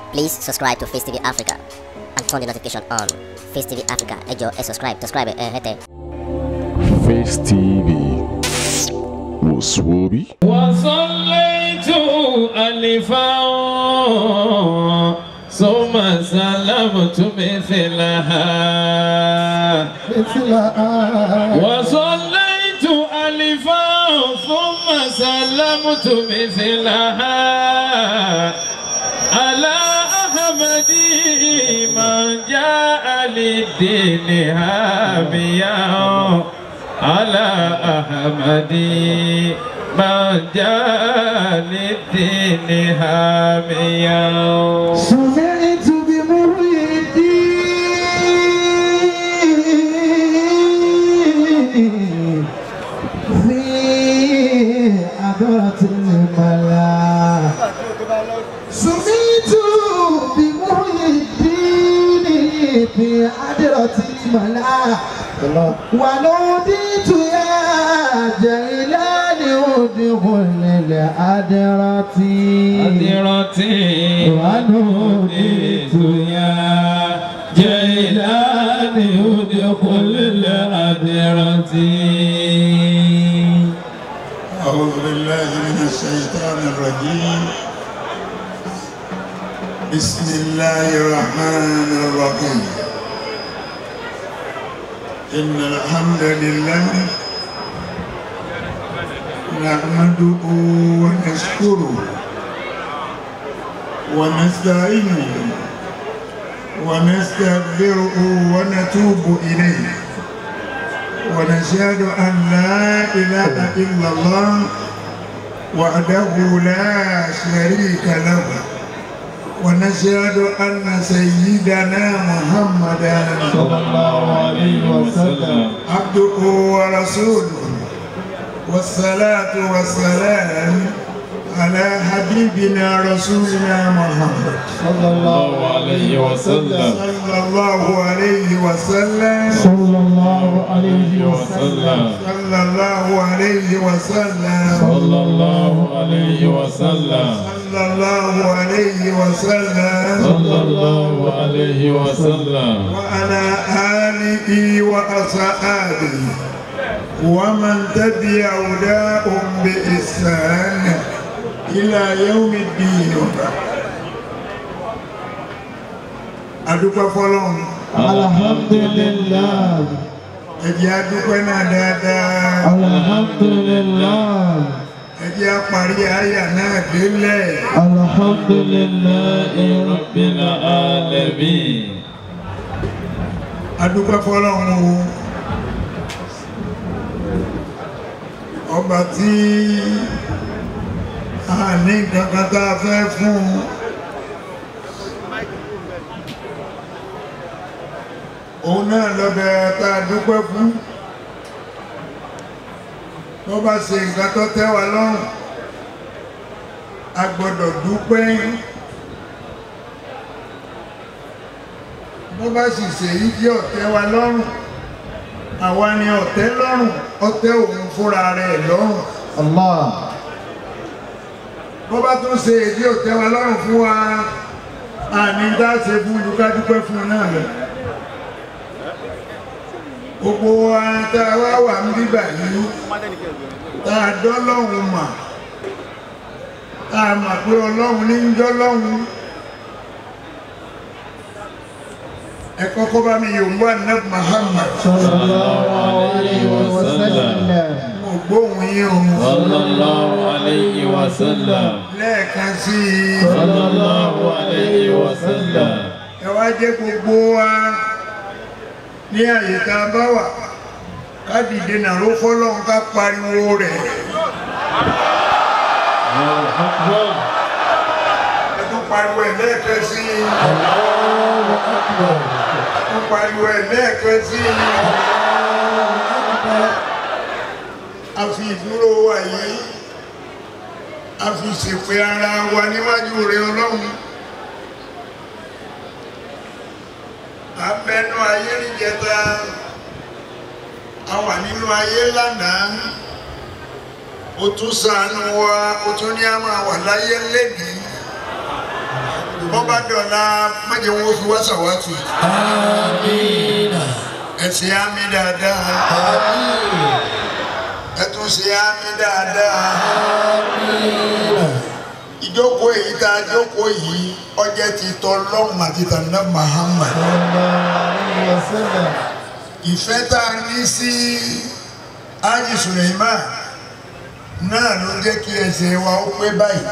Please subscribe to Face TV Africa and turn the notification on. Face TV Africa, ẹ jọ̀ọ́ ẹ subscribe, subscribe ẹ hẹ́tẹ̀. Face TV Muswobi. وصليت ألفا ثم سلمت مثلها وصليت ألفا ثم سلمت مثلها على أحمد من جاء للدين هاميا على أحمد من جاء للدين هاميا سمعت بمحي الدين في حضرة الملا سمعت بمحي الدين في حضرة الملا ونوديت يا جيلان ادخل الأدرة أدرتي ونوديت يا جيلان ادخل الأدرة أعوذ بالله من الشيطان الرجيم بسم الله الرحمن الرحيم إن الحمد لله نحمده ونشكره ونستعينه ونستغفره ونتوب إليه ونشهد أن لا إله إلا الله وحده لا شريك له ونشهد أن سيدنا محمدا صلى الله عليه وسلم عبده ورسوله والصلاة والسلام على حبيبنا رسولنا محمد صلى الله عليه وسلم صلى الله عليه وسلم صلى الله عليه وسلم صلى الله عليه وسلم صلى الله عليه وسلم صلى الله عليه وسلم صلى الله عليه وسلم وعلى آله وأصحابه ومن تبع هداهم بإحسان إلى يوم الدين adúpẹ́ fọ́lọ́run الحمد لله ẹ jẹ́ a dúpẹ́ náà dáadáa الحمد لله ẹ jẹ́ a parí àyà náà délẹ̀ الحمد لله رب العالمين adúpẹ́ fọ́lọ́run o ọba tí a ní kankan tá a fẹ́ fún un òun náà lọ́bẹ̀ tá a dúpẹ́ fún tó bá ṣe nǹkan tó tẹ́ wa lọ́rùn a gbọ́dọ̀ dúpẹ́ bó bá sì ṣèyí tí ọ̀tẹ́ wa lọ́rùn àwa ni ọ̀tẹ́ lọ́rùn ọ̀tẹ́ òun fúnra rẹ̀ lọ́rùn الله bó bá tún ṣe èdè ọ̀tẹ́ wa lọ́rùn fún wa àní dá ṣe fún ju ká dúpẹ́ fún un náà lọ gbogbo wa tá a wá wà ń bíbà yìí tá a dọ́lọ́hun mà tá a mà pé ọlọ́run ní ń dọ́lọ́hun ẹ kọ́kọ́ bá mi yòówù ànábì Muhammad صلى الله عليه وسلم mo gbóhùn yín o صلى الله عليه وسلم lẹ́ẹ̀kan sí i صلى الله عليه وسلم ẹ wá jẹ́ gbogbo wa ní àyè tá a bá wà ká dìde nàró fọ́lọ́run ká pariwo rẹ̀ الله أكبر ẹ tún pariwo ẹ̀ lẹ́ẹ̀kan sí i الله أكبر ẹ tún pariwo ẹ̀ lẹ́ẹ̀kan sí i a fi ìdúró wa yìí a fi ṣèpè ara wa níwájú rẹ̀ ọlọ́run abẹnú ayé níjẹta a wà nínú ayé lánàá ó tún ṣàánú wa ó tún ní a máa wà láyé lẹ́nìí bọ́bá dọ̀la májè wọn fi wá sàwátì Amina. ẹ̀sìn àmì dáadáa ẹ̀tún sí àmì dáadáa ìjókòó èyí tá a jókòó yìí ọjẹ́ ti tọ́ lọ́hùn àti tànà Muhammad ìfẹ́ tá a ní sí Haji Suleiman náà ló jẹ́ kí ẹsẹ̀ wa ó pé báyìí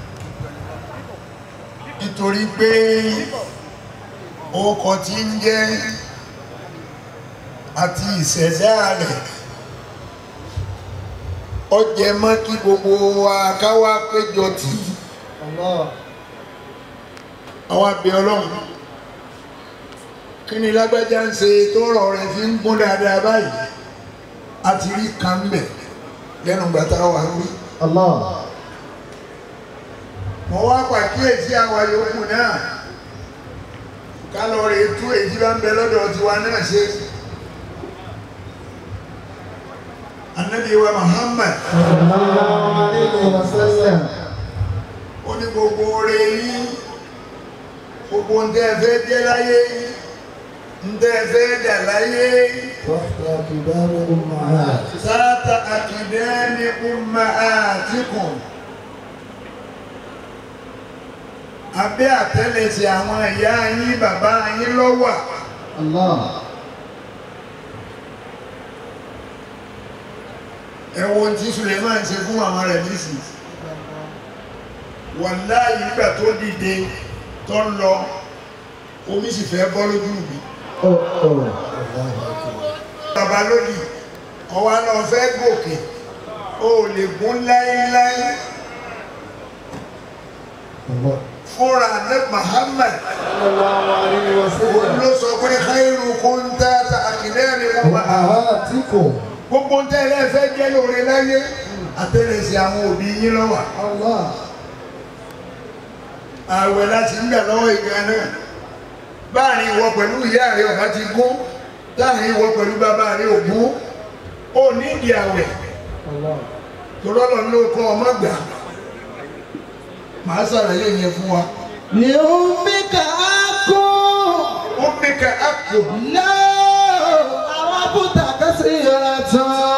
nítorí pé orúkọ tí ń jẹ́ àti ìṣẹ̀dá rẹ̀ ó jẹ mọ́ kí gbogbo wa ká wá péjọ tì í àwọn abẹ ọlọ́run kí ni lágbájá ń ṣe tó rọ̀ rẹ̀ fi ń gún dáadáa báyìí a ti rí kan bẹ̀ lẹ́nu gbàtà wà ń wí. mo wá pàkíyèsí àwa yòókù náà ká lọ rè tú èyí bá ń bẹ lọ́dọ̀ tiwa náà ṣe. Ànábì wa Muhammad ó ní gbogbo oore yín gbogbo ń tẹ́ ẹ fẹ́ jẹ́ láyé ń tẹ́ ẹ fẹ́ dà láyé sáátà àkìdẹ́ni umma àtìkùn abẹ́ àtẹ́lẹsẹ̀ àwọn ìyá yín bàbá yín lọ́wà ẹ̀wọ̀n tí Suleiman ṣe fún àwọn rẹ̀ nísìnyí wàláyé nígbà tó dìde tó ń lọ omi sì fẹ́ bọ́ lójú mi bàbá lónìí ọwọ́ náà fẹ́ gòkè o ò lè gún láéláé fúnra ní Muhammad òun ló sọ pé khairukum tata akidẹ́rì ọba gbogbo ń tẹ́lẹ̀ fẹ́ jẹ́ lóore láyé àtẹ̀lẹsẹ̀ àwọn òbí yín lọ́wọ́ ààwẹ̀ láti ń gbà lọ́wọ́ ìgbà náà báàrin ìwọ pẹ̀lú ìyá rẹ ọ̀bá ti gún láàrin ìwọ pẹ̀lú bàbá rẹ ògún ó ní ìdí àwẹ̀ tó lọ́lọ́ ló kọ́ ọmọ gbà màá ṣàlàyé yẹn fún wa. لأمك أكون ó ní ká àpò لا عرفت كثيرة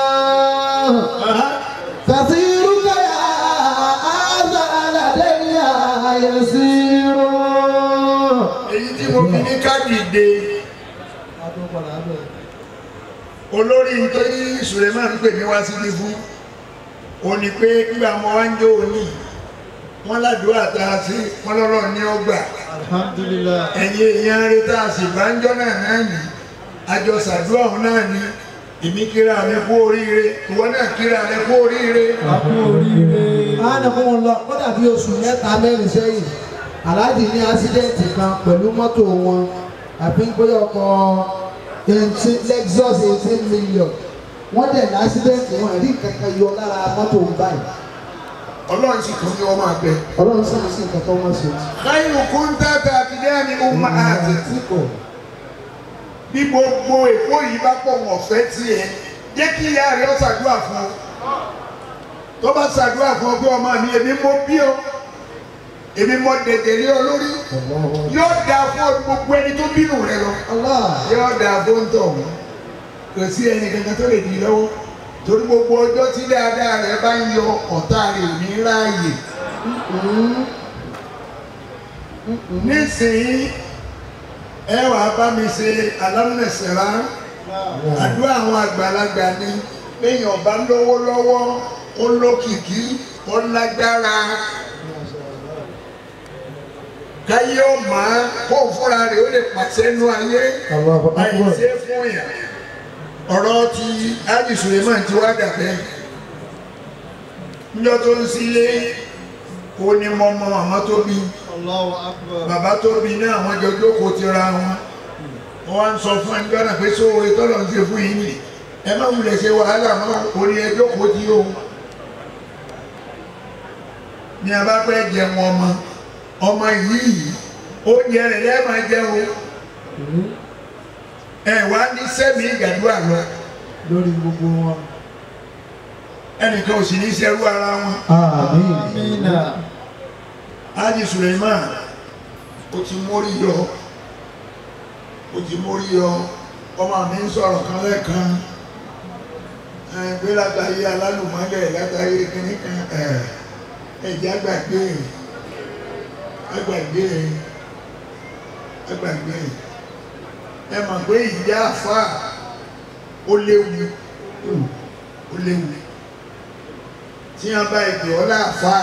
كثيرك يا هذا لدي يسير èyí tí mo fi ní ká dìde olórí nítorí Suleiman pè mí wá síbi fún ó ní pé nígbà mo wá ń jó òní wọn ládùúgbò tá a sí wọn lọ́rọ̀ ní ọgbà Alhamdulillah. ẹ̀yin èèyàn rẹ tá a sì bá ń jọ́ náà náà ní àjọ sàdúrà ọ̀hún náà ní èmi kíra mi kú oríire ìwọ náà kíra rẹ kú oríire Àánú fún wọn lọ, ó dàbí oṣù mẹ́ta mẹ́rin sẹ́yìn. Aláàjì ní ásídẹ̀ǹtì kan pẹ̀lú mọ́tò wọn. Àfi bóyá ọkọ̀ eighteen Lexus eighteen million. Wọ́n dẹ̀ ní ásídẹ̀ǹtì wọn rí kankan yọ lára mọ́tò ń báyìí. ọlọ́run sì tún ní ọmọ àgbẹ̀. Ọlọ́run sì ń sìn kankan wọ́n ṣe. káyọ̀ kúńtàtà àkìdẹ́ni ọmọ àti Tí kò. bí gbogbo èkó yìí bá pọ̀ wọ́n fẹ́ tiẹ̀ jẹ́ kí ìyá rẹ̀ ó ṣàdúrà fún ọ tó bá ṣàdúrà fún ọ pé ọmọ mi èmi mo bí ọ èmi mo dẹ̀dẹ̀ lé ọ lórí yóò dáa fún ọ gbogbo ẹni tó bínú rẹ lọ Allah. yóò dáa fún tọ̀ wọ́n kò sí ẹni kankan tó lè di lọ́wọ́ torí gbogbo ọjọ́ tí dáadáa rẹ bá ń yọ ọ̀tá rẹ ò ní ráàyè nísìnyí ẹ wàá bá mi ṣe alámùnẹ̀sẹ̀rá àdúrà àwọn àgbàlagbà ni léèyàn bá lówó lọ́wọ́ ó lókìkí ó lágbára káyé ó máa kó fúnra rẹ̀ ó lè pàṣẹ nú ayé Allahu Akbar. àìsè fún yàn ọ̀rọ̀ ti Haji Suleiman ti wá dàbẹ́ níjọ́ tó ń sílé ó ní mọ́mọ́ màmá tó bí Allahu Akbar. bàbá tó bí náà wọ́n jọ jókòó ti ra wọn wọ́n wá ń sọ fún ẹni gbọ́dọ̀ pé sóore tọ́lọ̀ ń ṣe fún yín nì ẹ má wulẹ̀ ṣe wàhálà mọ́ orí ẹ jókòó tí o ní a bá fẹ́ jẹun ọmọ ọmọ yìí oúnjẹ rẹ̀ lẹ́ẹ̀ máa jẹun ẹ wá ní sẹ́mi ìgbàdúrà lọ Lórí gbogbo wọn. ẹnìkan ò sì ní ṣerú ara wọn Àmín. Haji Suleiman ó ti mórí yọ ó ti mórí yọ ọmọ mi ń sọ̀rọ̀ kan lẹ́ẹ̀kan ẹ̀ pé látàyé alálùmọ́lẹ̀ látàyé kínní kan ẹ̀ ẹ̀jẹ̀ àgbàgbé àgbàgbé àgbàgbé ẹ mọ̀ pé ìyá àfà ó léwu ó léwu tí wọ́n bá ìpè ọ́ láàfà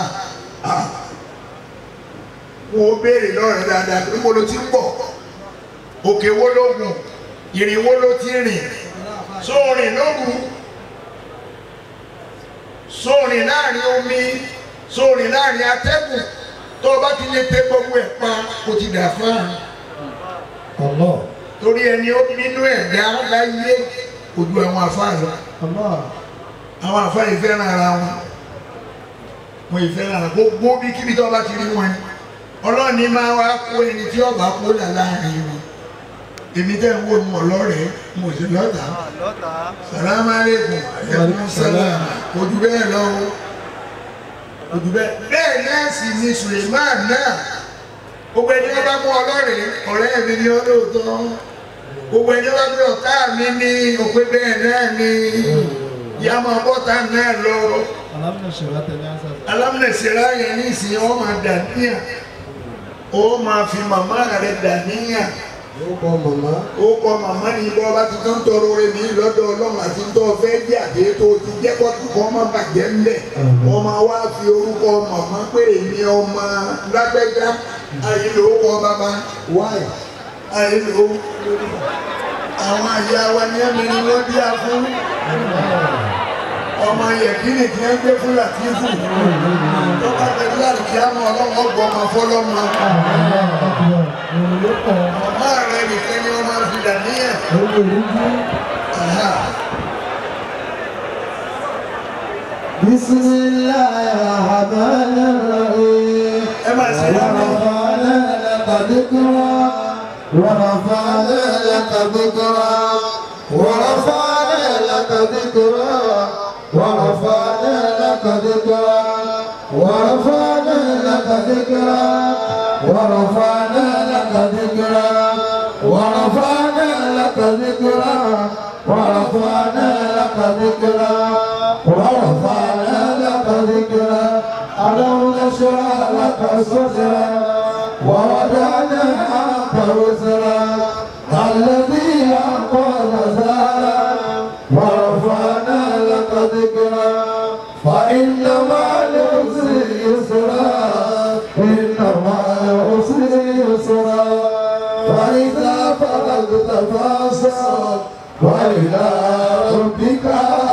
wọn ó béèrè lọ́rẹ̀ dáadáa pé mo ló ti ń bọ̀ òkè wo ló gùn ìrìn wo ló ti rìn sóòrìn lóru sóòrìn láàrin omi sóòrìn láàrin atẹ́gùn tó o bá ti lè tẹ gbogbo ẹ̀ pa kò ti dà fún un Allah. torí ẹni ó nínú ẹ̀dá láyé ojú àwọn àfáà lọ Allah. àwọn àfáà yìí fẹ́ràn ara wọn wọn yìí fẹ́ràn ara gbogbo bí kíbi tó bá ti rí wọn ọlọ́run ní máa wá kó ẹni tí ọba kó là láàrin wọn èmi tẹ́ ń wò mí ọlọ́rẹ̀ẹ́ mo sì lọ́tà sàlámà lẹ́kùn ẹ̀kún sálàmà ojú bẹ́ẹ̀ lọ o ojú bẹ́ẹ̀ bẹ́ẹ̀ náà sì ni Suleiman náà gbogbo ẹni wọn bá mú ọlọ́rẹ̀ẹ́ ọ̀rẹ́ mi ni ọlọ́ọ̀tọ́ gbogbo ẹni wọn bí ọ̀tá mi ní òpin bẹ́ẹ̀ náà ni yàmọ̀ bọ́tà náà lọ alámìnẹ̀sẹ̀rá yẹn ní ìsìn wọn máa dà níyà ó máa fi màmá rẹ̀ dà níyà Ó kọ màmá. ó kọ màmá ní ibọ́ bá ti tán tọrọ rẹ̀ ní lọ́dọ̀ ọlọ́run àti tó fẹ́ jẹ́ àti tó ti jẹ́ kọ́tù kọ́ má bàjẹ́ ńlẹ̀ wọ́n máa wá fi orúkọ màmá pé èmi ọmọ lágbẹ́já ayé ló kọ bàbá Why? ayé ló àwọn àyà wa ní ẹ̀mí ni wọ́n bí a fún ọmọ yẹ̀kínì tí wọ́n gbé fún làtífù tó bá tẹ̀lé láti kí á mọ ọlọ́run ọgbọ́n ọmọ fọlọ́mọ ọmọ rẹ̀ nìkan ni wọ́n máa fi dà níyà. Aha. بسم الله الرحمن الرحيم ẹ máa ṣe dáadáa. ورفعنا لك ذكرا ورفعنا لك ذكرا ورفعنا لك ذكرا ورفعنا لك ذكرا ورفعنا لك ذكرا ورفعنا لك ذكرا ورفعنا لك ذكرا ورفعنا لك ذكرا ورفعنا لك ذكرا ألم نشرح لك صدرا ووضعنا عنك وزرا الذي أنقذ ظهرا ورفعنا لك ذكرا فإن مع العسر يسرا إن مع العسر يسرا فإذا فرغت فانصب وإلى ربك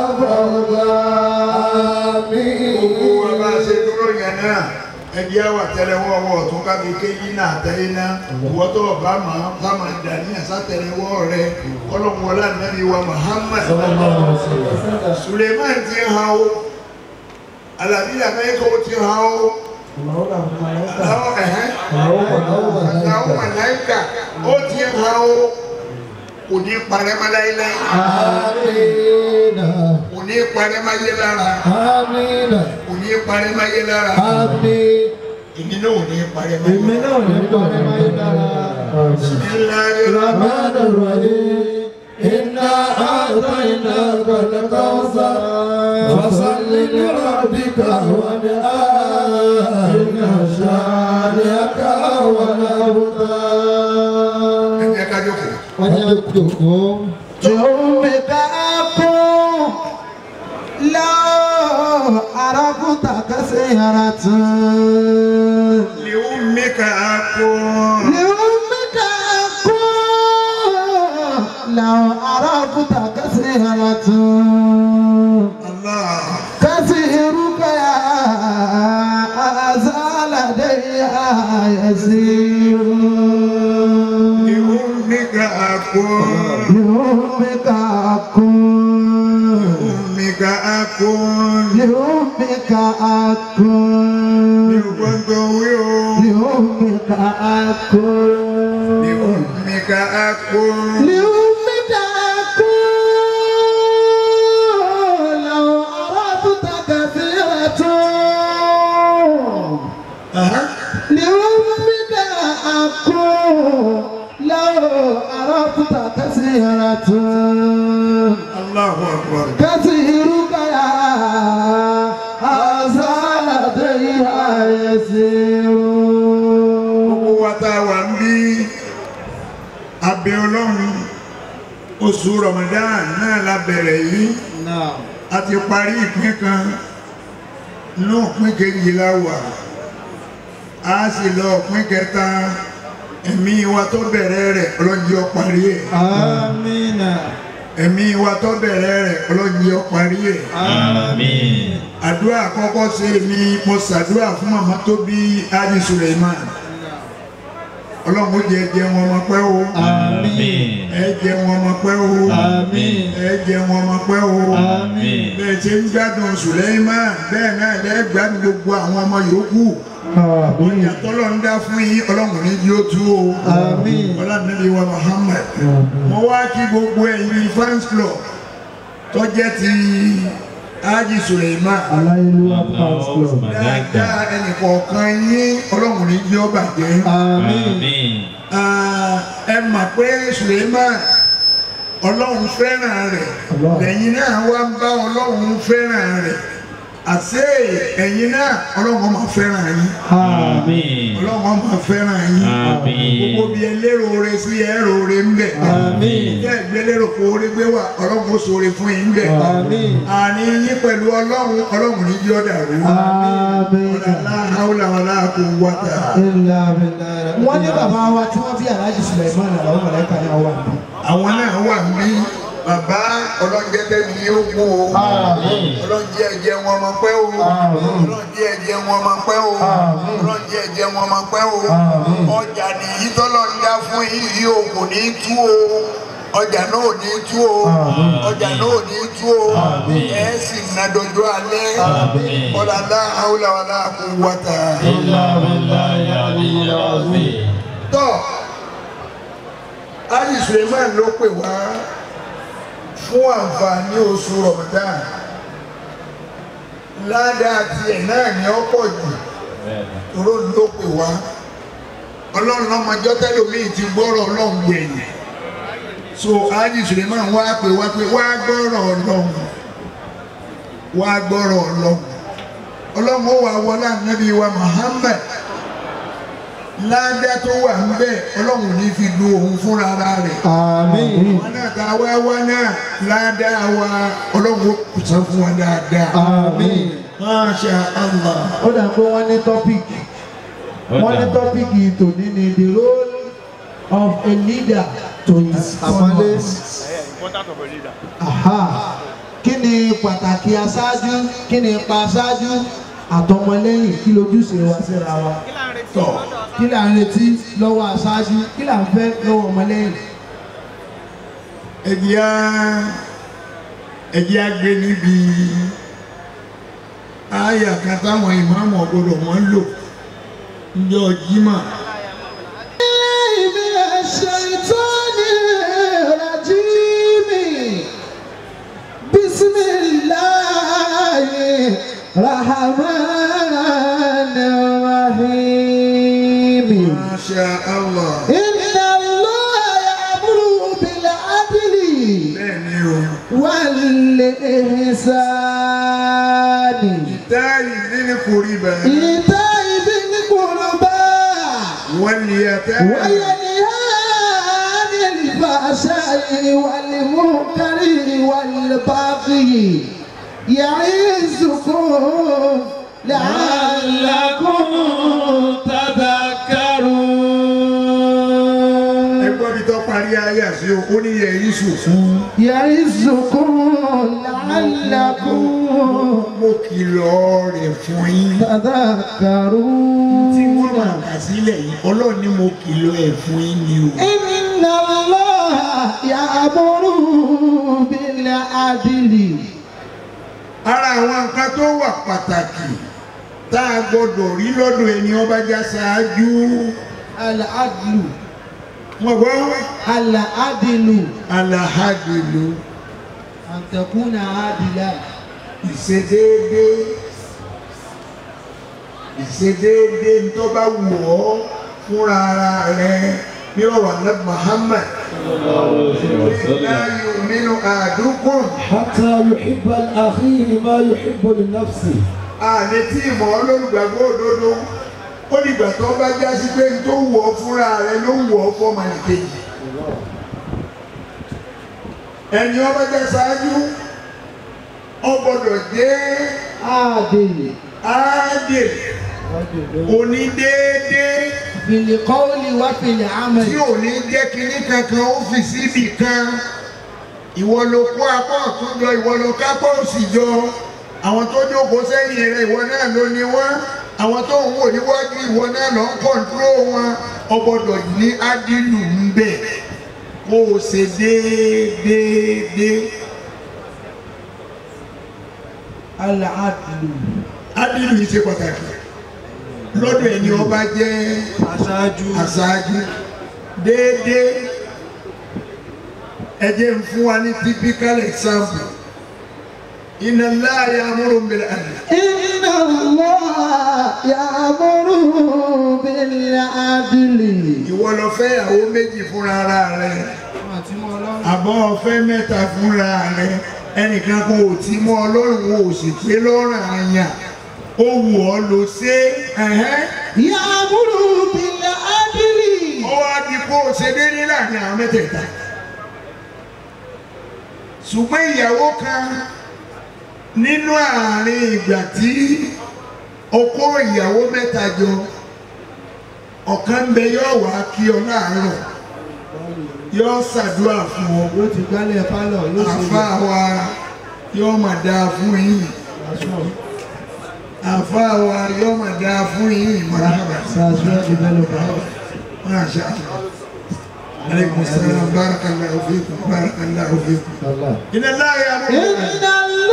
gbogbo wa bá a ṣe فارغب dúró yẹn náà ẹbí àwà tẹlẹwọ ọwọ́ ọ̀tún kábi kéyí náà tẹyí náà ìwọ tó o bá máa bá máa dà ní àsátẹlẹwọ rẹ kọlọmọlá nàbí wa Muhammad Suleiman ti hàn o Alabi Amẹka o ti hàn o àwọn ẹhẹn àwọn màláìka ó ti hàn o kò ní parẹ́ má láíláí آمين kò ní parẹ́ má yé lára آمين kò ní parẹ́ má yé lára آمين èmi náà ò ní parẹ́ má yé lára. الرحمن الرحيم إنا أعطيناك الكوثر فصل لربك وانحر إن شانئك هو الأبتر ẹ ká jókòó. وجدتكم جمك أكون لو عرفت كثيرة لأمك أكون لأمك أكون لو عرفت كثيرة الله كثيرك يا أزال لدي يسير لأمك أكون لأمك أكون لأمك أكون لأمك أكون لأمك أكون لأمك أكون لأمك أكون لأمك أكون لو أردت كثيرة أها لأمك أكون لو عرفت كثيرة Allahu akbar. كثيرك يا هذا لديها يسير gbogbo wa tá a wà ń bí abẹ ọlọ́run oṣù Ramadan náà la bẹ̀rẹ̀ yìí نعم a ti parí ìpín kan inú ìpín kejì la wà a sì lọ ìpín kẹta ẹ̀mí wa tó bẹ̀rẹ̀ rẹ̀ ọlọ́njẹ́ ọ parí ẹ̀ آمين ẹ̀mí wa tó bẹ̀rẹ̀ rẹ̀ ọlọ́njẹ́ ọ parí ẹ̀ Àmín. àdúrà àkọ́kọ́ ṣe mi mo ṣàdúrà fún màmá tó bí Haji Suleiman ọlọ́run ó jẹ jẹ wọn ọmọ pẹ́ o Àmín. ẹ jẹ wọn ọmọ pẹ́ o آمين ẹ jẹ wọn ọmọ pẹ́ o آمين bẹ́ẹ̀ ṣe ń gbádùn Suleiman bẹ́ẹ̀ náà lẹ́ gbádùn gbogbo àwọn ọmọ yòókù آمين ìyàtọ̀lọ́ ń dá fún yín ọlọ́run ní yóò tú o Àmín. ọlọ́run wa Muhammad mo wá kí gbogbo ẹ̀yin fans club tó jẹ́ ti Haji Suleiman aláìlúwà fans club dáadáa ẹnìkọ̀ọ̀kan yín ọlọ́run ní yóò bàjẹ́ àmín Àmín. Ah, ẹ mà pé Suleiman ọlọ́run fẹ́ràn rẹ̀ Allah. lẹ́yìn náà wá ń bá ọlọ́run fẹ́ràn rẹ̀ àṣé ẹ̀yin náà ọlọ́run máa fẹ́ràn yín Àmín. ọlọ́run máa fẹ́ràn yín Àmín. gbogbo bí ẹ lérò oore sí ẹ rò oore ń bẹ̀ Àmín. tẹ́ ẹ gbé lérò kó oore gbé wà ọlọ́run ó ṣoore fún yín bẹ̀ àmín àní yín pẹ̀lú ọlọ́run ọlọ́run ní yí ọ̀dà rú àmín ọ̀làlá haúlà wàlá kò wáta ilà bìlà wọ́n ní bàbá wa tí wọ́n bí Alhaji Suleiman àwọn mọ̀lẹ́ka náà wà ní. àwọn náà wà ní bàbá ọlọ́njẹ́ tẹ́mi yóò kú o Àmín. ọlọ́njẹ́ ẹ̀jẹ̀ wọn máa pẹ́ o Àmín. ọlọ́njẹ́ ẹ̀jẹ̀ wọn máa pẹ́ o Àmín. ọlọ́njẹ́ ẹ̀jẹ̀ wọn máa pẹ́ o Àmín. ọjà nìyí tọ́lọ́ ń dá fún yìí o kò ní tú o ọjà náà ò ní tú o Àmín. ọjà náà ò ní tú o Àmín. ẹ̀ sì ná dọjọ́ alẹ́ Àmín. ọ̀làlá haúlà wàlá kò wáta. Illa billahi al-aliyyil azim. tọ́ Haji Suleiman ló pè wá fún àǹfààní oṣù Ramadan ládàá tiẹ̀ náà ni ó pọ̀ jù toró ló pè wá ọlọ́run ọmọjọ́ tẹ́lómìn ti gbọ́rọ̀ ọlọ́run gbẹ̀yìn so Haji Suleiman wá pè wá pé wá gbọ́rọ̀ ọlọ́run wá gbọ́rọ̀ ọlọ́run ọlọ́run ó wà wọlé ànábì wa Muhammad ládá tó wà ń bẹ ọlọ́run ní fi lu òun fúnra ara rẹ̀ àmín wọn náà ká wá wá náà ládá wa ọlọ́run ó kùsàn fún wa dáadáa àmín. Masha Allah ó dà pé wọ́n ní tọ́pìkì wọ́n ní tọ́pìkì tòní ni the role of a leader to his followers. Aha. kí ni pàtàkì aṣáájú kí ni ipa aṣáájú àtọmọlẹ́yìn kí lójúṣe wa síra wa tọ̀ kí là ń retí lọ́wọ́ aṣáájú kí là ń fẹ́ lọ́wọ́ ọmọlẹ́yìn. ẹ̀jẹ̀ á ẹ̀jẹ̀ á gbé níbi àyà kan táwọn ìmáàmù ọ̀gbọ́dọ̀ wọn lò níjọ́ Jímọ̀ من الشيطان الرجيم بسم الله الرحمن الرحيم Masha Allah إن الله يأمر بالعدل bẹ́ẹ̀ ni o والإحسان táyì nínú kórì bẹ́ẹ̀ إيتاء ذي القربى wọ́n lè yàtọ̀ وينهى عن الفحشاء والمنكر والبغي يعظكم لعلكم تذكرون ẹgbọ́n mi tó parí ayé àti ó ní yẹ yíṣù fún يعظكم لعلكم mo kìlọ̀ rẹ̀ fún yín tí wọ́n تذكرون máa kà sílẹ̀ yìí ọlọ́run ní mo kìlọ̀ ẹ̀ fún yín ni o. إن الله يأمر بالعدل ara àwọn nǹkan tó wà pàtàkì tá a gbọdọ̀ rí lọ́dọ̀ ẹni ọba já ṣáájú العدل wọn gbọ́ العدل alahadilu أن تكون عادلا ìṣedéédé ìṣedéédé tó bá wù ọ́ fúnra ara rẹ bí ọ̀rọ̀ ànábì Muhammad la yu'minu ahadukum حتى يحب لأخيه ما يحب لنفسه àní tí ìmọ̀ olólùgbàgbọ́ òdodo ó dìgbà tó bá já sí pé tó wù ọ́ fúnra rẹ ló wù ọ́ fọ́mọ nìkejì ẹni ọba jẹ́ ṣáájú ó gbọ́dọ̀ jẹ́ àdè áádè onídéédéé fìlì kọ́ọ̀lì wá fìlì àmì. tí ò ní jẹ́ kinní kankan ó fi síbì kan ìwọ ló kó apá ọ̀tún jọ ìwọ ló kápá òsì jọ àwọn tó jókòó sẹ́yìn rẹ̀ ìwọ náà ló ní wọ́n àwọn tó ń wò níwájú ìwọ náà ló ń kọ̀ǹtúrò wọn ọgbọ́dọ̀ ní ádìlù ń bẹ̀ kó o ṣe déédéé aláàdùn. ádìlù yìí ṣe pàtàkì lọ́dọ̀ ẹni ọba jẹ́ aṣáájú aṣáájú déédéé ẹ jẹ́ ń fún wa ní typical example inna Allah ya'muru bil 'adl Inna Allah ya'muru bil 'adli. ìwọ lọ fẹ́ ìyàwó méjì fúnra ara rẹ àbọ̀ ọ̀fẹ́ mẹ́ta fúnra rẹ ẹnìkan kò tí mọ́ ọlọ́run ò sì pé lọ́rùn àyàn ó wù ọ́ ló ṣe ẹ̀hẹ́n Ya'muru bil 'adli. ó wá di kó o ṣe déédéé láàrin àwọn mẹ́tẹ̀ẹ̀ta ṣùgbọ́n ìyàwó kan nínú àárín ìgbà tí o kó ìyàwó mẹ́ta jọ ọ̀kan ń bẹ yóò wá kí ọ láàárọ̀ yóò ṣàdúrà fún ọ Yóò ti gbálẹ̀ pálọ̀ yóò ṣe àfa wa yóò mà dáa fún yín àfa wa yóò mà dáa fún yín marhaba Sàṣẹ́ developer. masha Allah aleykum salaam barakallahu fiikum barakallahu fiikum Allah. inna Allah ya'muru Inna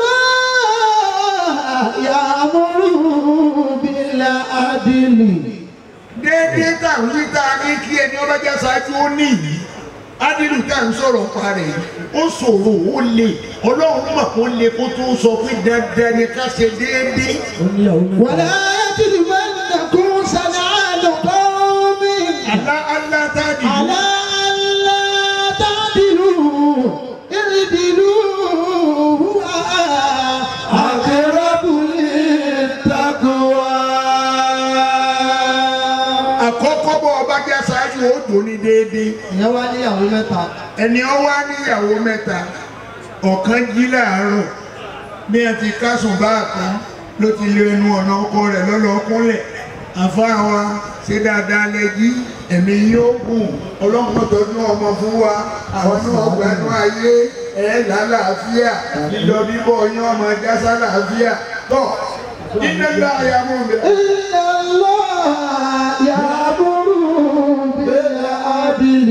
Allah ya'muru bil 'adli. déédéé tá à ń wí tá a ní kí ẹni ọba jẹ́ ṣáájú ó ní yìí ádìrú tá à ń sọ̀rọ̀ pa rẹ̀ yìí ó ṣòro ó le ọlọ́run mọ̀ kó le kó tó sọ pé dandan ni ká ṣe déédéé ó níyàwó mẹ́ta ولا يجرمنكم شنآن قوم alá alá tá a dìbò على ألا تعدلوا اعدلوا هو أقرب للتقوى àkọ́kọ́ bọ́ ọba jẹ́ ṣáájú ó dùn ní déédéé ìyẹn wá níyàwó mẹ́ta ẹni ọ wá níyàwó mẹ́ta ọ̀kan jí láàárọ̀ bí ẹ ti kásùn bá kan ló ti lé ẹnu ọ̀nà ọkọ rẹ̀ lọ́lọ́kúnlẹ̀ àfáà wa ṣe dáadáa lẹ́jí ẹ̀mí yóò gùn ọlọ́run tọ́jú ọmọ fún wa àwọn náà gbanú ayé ẹ̀ lálàáfíà lílọ bíbọ̀ yín ọmọ jásá làáfíà tọ́ nínú ìlú àyàmú mi. إن الله يأمر بالعدل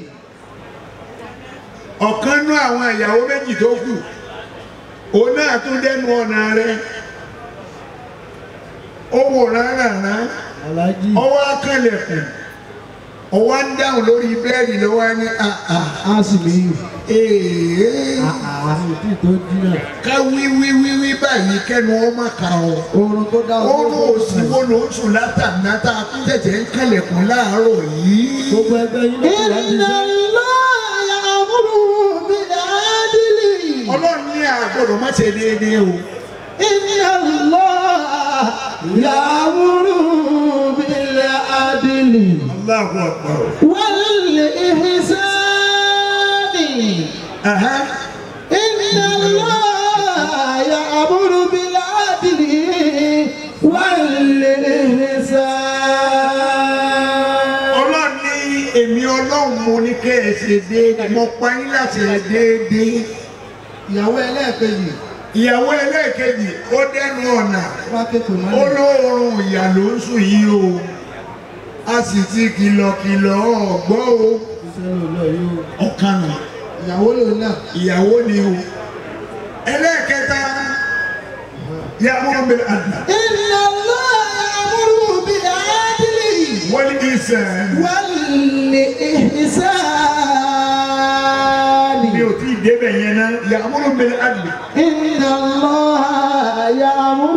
ọ̀kan nú àwọn ìyàwó méjì tó kù òun náà tún dẹnu ọ̀nà rẹ̀ ó wò rárá alájí ọwọ́ akẹ́lẹ̀kùn ọwọ́ ń dáhùn lórí bẹ́ẹ̀dì lọ́wọ́ ní àà á sì mí èèyàn àti tí tó dínà ká wí wí wí wí báyìí kẹ́nu ọmọ kà ọ́ oorun tó dá oorun òsìwò ló ń sùn látànátà tẹ̀tẹ̀ ń kẹ́lẹ̀kùn láàárọ̀ yìí gbogbo ẹgbẹ́ yín ló kù láti إن ṣe الله يأمر بالعدل ọlọ́run ní àgbọ̀dọ̀ má ṣe déédéé o إن الله يأمر بالعدل Allahu Akbar. والإحسان Aha. إن الله يأمر بالعدل والإحسان ọlọ́run ní èmi ọlọ́run mo ní kẹ́ ẹ ṣe déédéé mo pa yín láti ṣe déédéé ìyàwó ẹlẹ́ẹ̀kejì ìyàwó ẹlẹ́ẹ̀kejì ó dẹnu ọ̀nà wá kékeré mọ́lẹ̀ olóorun ìyà ló ń sùn yìí o a sì ti kìlọ̀kìlọ̀ ọ̀gbọ́ o iṣẹ́ ló lọ yóò ọ̀kan nù ìyàwó lòun náà ìyàwó ni o ẹlẹ́ẹ̀kẹta ya'muru bil 'adl إن الله يأمر بالعدل wal ihsan والإحسان mi ò tí ì débẹ̀ yẹn náà ya'muru bil 'adl إن الله يأمر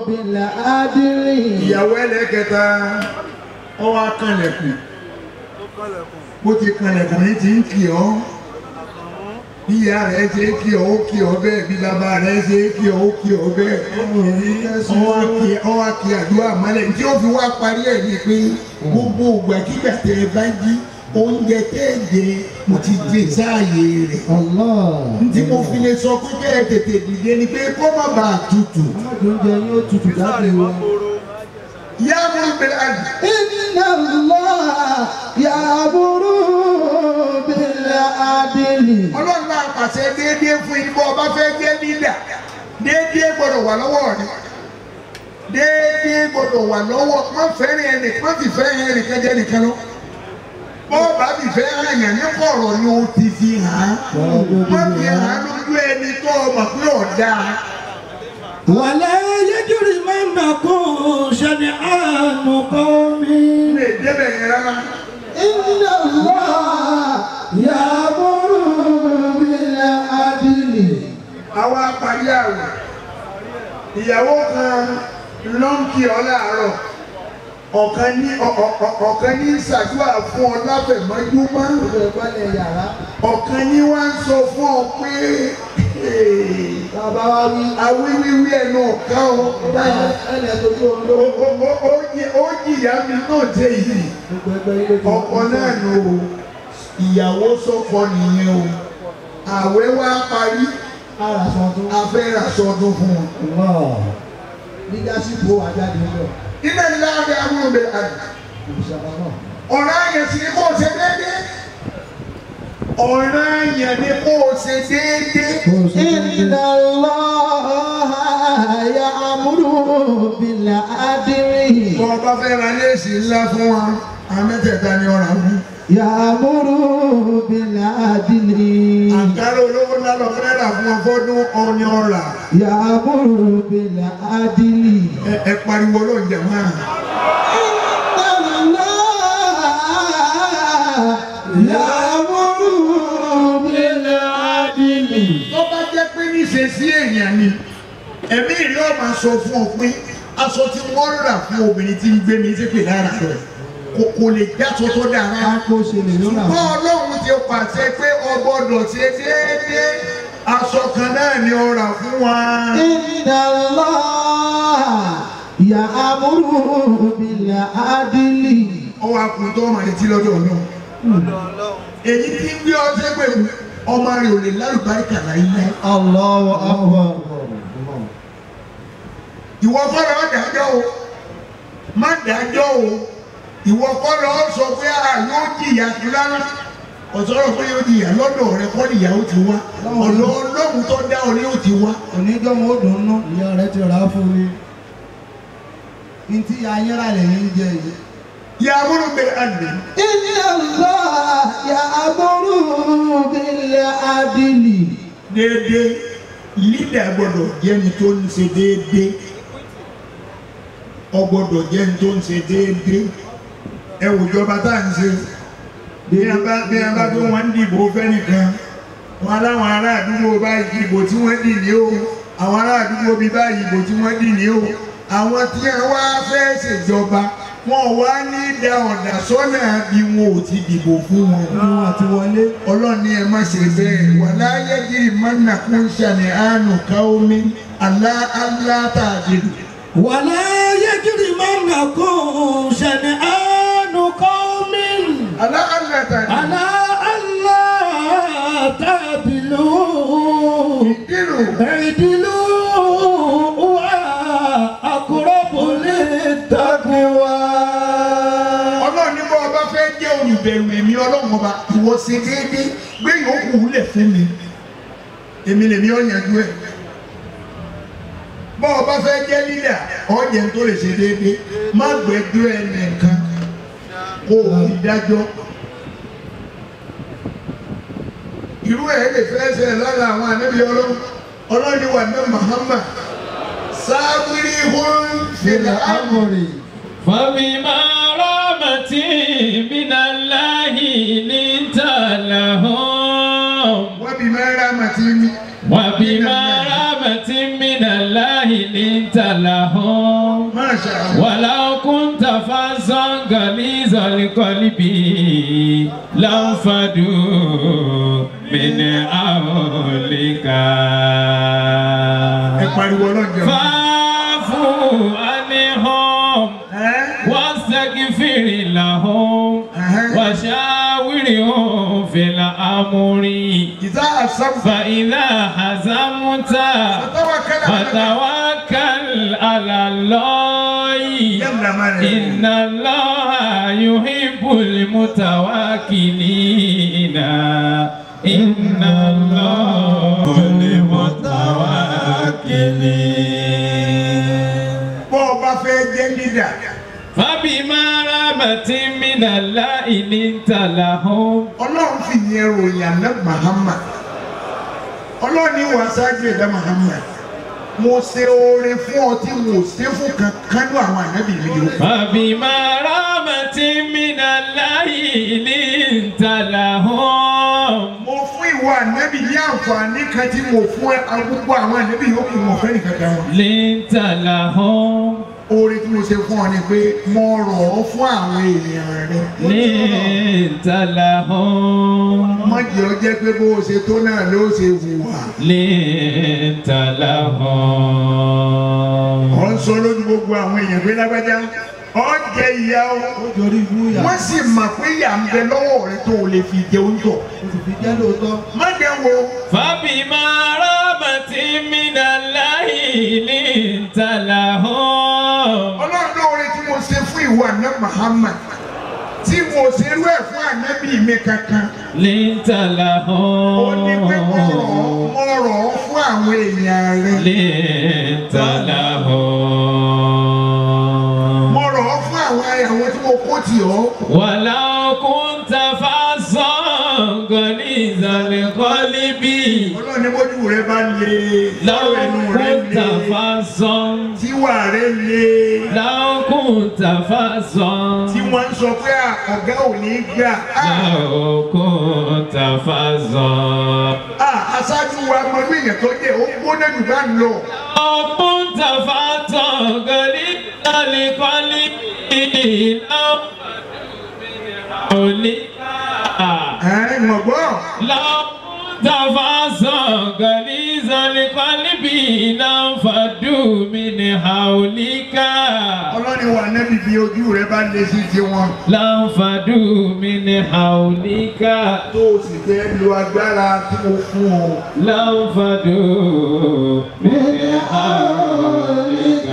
بالعدل ìyàwó ẹlẹ́ẹ̀kẹta ọwọ́ akànlẹ̀kùn bó ti kanlẹ̀kùn ní ti ń kì ọ́ bí ìyá rẹ̀ ṣe kí ọ ó kí ọ bẹ́ẹ̀ bí bàbá rẹ̀ ṣe kí ọ ó kí ọ bẹ́ẹ̀ ọwọ́ kí ọwọ́ kí àdúrà mọ́lẹ̀ tí ó fi wá parí ẹ̀ ní pé gbogbo ìgbàkigbà tẹ ẹ bá jí oúnjẹ tẹ́ ẹ jẹ mo ti gbé sáàyè rẹ̀ tí mo fi lè sọ pé kẹ́ ẹ tètè dìde ni pé kó má bàa tutù. oúnjẹ yóò tutù jáde wọn. yá mo bẹ̀rẹ̀ àgbà. Inna Allah ya'muru bil adli. ọlọ́run máa pàṣẹ déédéé fún yín bọ́ ọba fẹ́ jẹ́ lídà déédéé gbọ́dọ̀ wà lọ́wọ́ rẹ̀ déédéé gbọ́dọ̀ wà lọ́wọ́ má fẹ́ràn ẹnì má fi fẹ́ràn ẹnì kan jẹ́ nìkan lọ bọ́ ọba fi fẹ́ràn ẹ̀yàn ní kọ̀rọ̀ ni o ti fi hàn án má fi hàn án lójú ẹni tó o mọ̀ pé ọ̀dà ولا يجرمنكم شنآن قوم lè débẹ̀ yẹn rárá Inna Allah ya'muru bil adli. àwa parí àwẹ̀ ìyàwó kan ló ń kí ọ láàárọ̀ ọ̀kan ní ọ̀- ọ̀- ọ̀- ọ̀kan ní ṣàdúrà fún ọ láfẹ̀mọ́júmọ́ Gbogbo ìgbàlẹ̀ yàrá. ọ̀kan ní wá ń sọ fún ọ pé Bàbá wa wí. awíwíwí ẹnu ọ̀ká o Báyọ̀ ẹnì tó tó ń lò. Ó- ó- ó- ó jí- ó jìyà mi náà dé yìí Gbogbo ẹgbẹ́ ilé tó ń ọkọ náà nù o ìyàwó sọkọ nìyẹn o àwẹ̀ wá parí Ara sọ tó. afẹ́ràn sọdún fún wọn. Leadership wo àjáde ń bọ̀. ilé ńlá abẹ́ amúlò bẹ àgbà. Òṣèlú náà. ọ̀rọ̀ àyàn sì ni kó o ṣe déédéé ọ̀rọ̀ àyàn ni kó o ṣe déédéé Inna Allah ya'muru bil adli. bọ́ ọ bá fẹ́ ra léèsì ńlá fún wa amẹ́tẹ̀ẹ̀ta ni ọ̀rọ̀ àwọn Ya'muru bil adli. àǹkárá olówó ńlá lọ fẹ́ rà fún ọ fọ́dún ọ̀ni ọ̀rà Ya'muru bil adli. ẹ ẹ pariwo ló ń jẹ máa Ya'muru bil adli. tó bá jẹ́ pé níṣe sí èèyàn ni ẹ̀mí ìlú ọ̀ma sọ fún ọ pé aṣọ tí wọ́n rà fún obìnrin tí ń gbé mi sí pè lára rẹ̀ kò kò lè jáṣọ tó dára Kápó ṣe lè ló rà. ṣùgbọ́n ọlọ́run ti pàṣẹ pé o gbọ́dọ̀ ṣe déédéé aṣọ kan náà ni ó rà fún wa. Inna Allah ya'muru bil adli. ọwọ́ akùn tó ọmọ retí lọ́dọ̀ náà. èyí tí ń gbé ọtí pẹ̀lú ọmọ rẹ̀ ò lè lálùbáríkà láyé. Allahu akbar. ìwọ kọ́ lọ dájọ́ o má dájọ́ o ìwọ kọ́ lọ sọ pé a yóò jìyà rárá ọ̀sọ́rọ̀ pé yóò jìyà lọ́dọ̀ rẹ kọ́ nìyàwó ti wá ọ̀dọ̀ ọlọ́run tó dá ọ ní ó ti wá. Oníjọ́mọ́ ó dùn nú. Ìyá rẹ̀ ti rà á fún mi. Ntí ayéra lè ní jẹ yìí. yà á múlò bẹ àná. Inna Allah ya'muru bil adli. déédéé lídà gbọ́dọ̀ jẹ́ni tó ń ṣe déédéé ọ gbọ́dọ̀ jẹ́ni tó ń ṣe déédéé ẹ wò jọba tá à ń ṣe bí a bá bí a bá bí wọ́n ń dìbò fẹ́nìkan wọn aláwọn ará àdúgbò báyìí ìbò tí wọ́n dì ní o àwọn ará àdúgbò bíi báyìí ìbò tí wọ́n dì ní o àwọn tí wọ́n wá fẹ́ ṣèjọba wọn wá ní da ọ̀dà sọ́nà bí wọn ò ti dìbò fún wọn Inú àti wọlé. ọlọ́ni ẹ má ṣe bẹ́ẹ̀ wà láyé jírí mọ́nà kún ṣàní àánú káómi alá alá tàdílù. ولا يجرمنكم شنآن قوم alá alá tàdílù. على ألا تعدلوا dínú اعدلوا هو أقرب للتقوى ọlọ́ni bọ́ ọba fẹ́ jẹ́ olùbẹ̀rù èmi ọlọ́run ọba ìwọ ṣe déédéé gbé yòókù lẹ̀ fún mi èmi lèmi ọ̀ yanjú ẹ̀. bọ́ ọba fẹ́ jẹ́ lílà ọ̀jẹ̀ tó lè ṣe déédéé má gbẹ́jọ́ ẹ̀ nìkan kó o fi dájọ́. irú ẹ̀ lè fẹ́ ṣe lára àwọn ànábì ọlọ́run ọlọ́ni wà ní Muhammad sáwìrì hún fìlà ámùrì. فبما رحمة من الله لنت لهم wọ́n bí mẹ́rin àmàtí mi. وبما رحمة من الله لنت لهم Masha Allah. ولو كنت فظا غليظ القلب لانفضوا من حولك ẹ pariwo ọlọ́jọ́. فاعف عنهم واستغفر لهم وشاورهم في الأمر ìdá àṣàbù. فإذا حزمت فتوكل على الله yàrá máa rẹ̀. إن الله يحب المتوكلين إن الله المتوكلين bọ́ ọ bá fẹ́ jẹ́ lídà. فبما رحمة من الله لنت لهم ọlọ́run fi yẹn ròyìn àná Muhammad ọlọ́run ní wàá ṣáájú ẹ̀dá Muhammad mo ṣe oore fún ọ tí mo ṣe fún kankan ní àwọn ànábì mi yòókù. فبما رحمة من الله لنت لهم mo fún ìwọ ànábì ní àǹfààní kan tí mo fún ẹ gbogbo àwọn ànábì yòókù mo fẹ́ nìkan kan wọn. لنت لهم oore tí mo ṣe fún ọ ni pé mo rọ̀ ọ́ fún àwọn èèyàn rẹ. لنت لهم má jẹ́ ọ jẹ́ pé bó o ṣe tó náà ló ṣe hùwà. لنت لهم ọ̀ ń sọ lójú gbogbo àwọn èèyàn pé lágbájá ọ jẹ ìyá o. ó jọrí ibú yà wọ́n sì mọ̀ pé ìyá ń bẹ lọ́wọ́ rẹ tó o lè fi jẹ oúnjẹ. ó sì fi jẹ́ lóòótọ́. má jẹ́ wo فبما رحمة من الله لنت لهم ọlọ́run lóore tí mo ṣe fún ìwọ àná Muhammad tí mo ṣe rú ẹ̀ fún ànábì mi kankan لنت ó ní pé mo rọ̀ ọ́ لهم mo rọ̀ ọ́ fún àwọn èèyàn rẹ لنت لهم mo rọ̀ ọ́ fún àwọn àwọn tí mo kó tì ọ́ ولو كنت فظا غليظ القلب ọlọ́run ní bójú rẹ bá le لو lọ́rọ̀ ẹnu rẹ كنت le فظا tíwà rẹ le لو كنت فظا tí wọ́n ń sọ pé à, ọ̀gá ò ní gbà á لو كنت فظا à, aṣáájú wa mọ̀lú èèyàn tó dé ó gbóná jù bá ń lọ. لو كنت فظا غليظ القلب لو حولك ẹ̀ mọ̀ gbọ́. لو كنت فظا غليظ القلب لانفضوا من حولك ọlọ́ni wà nẹ́bí bí ojú rẹ bá lé sí tiwọn لانفضوا من حولك tó o sì fẹ́ lo agbára tí mo fún ọ. لانفضوا من حولك